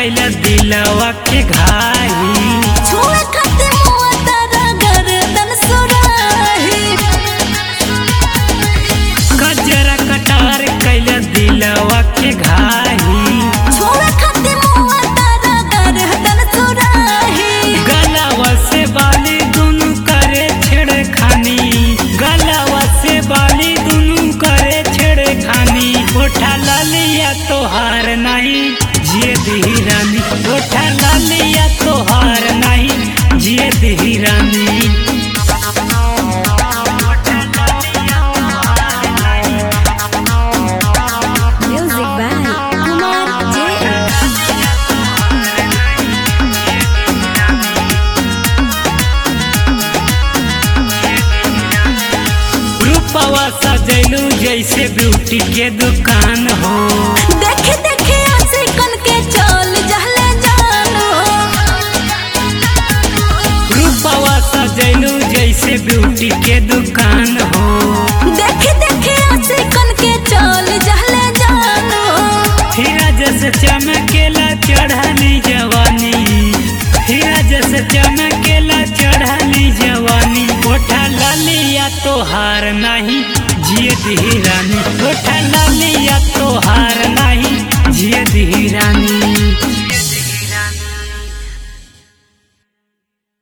कैला दिलवा के घाई छुए खातिर मुआ तारा गर्दन सुराही गजरा कटार कैला दिलवा के घाई छुए खातिर मुआ तारा गर्दन सुराही गलावा से बाली दुनु करे छेड़खानी गलावा से बाली दुनु करे छेड़खानी उठा लालिया तोहार नहीं जिए दी रानी उठा लालिया तोहार नहीं जिए दी रानी म्यूजिक बाय कुमार जे रूपवा सजैलू जैसे ब्यूटी के दुकान हो देखे देखे ऐसे कन के चल जहले जानो रूपवा सजैलू जैसे ब्यूटी के दुकान हो देखे देखे ऐसे कन के चल जहले जानो हीरा जैसे चमकेला चढ़ली जवानी हीरा जैसे चमकेला चढ़ली जवानी ओठा लालिया तोहार नहीं जिए दी रानी ओठा लालिया तोहार नहीं जिए दी रानी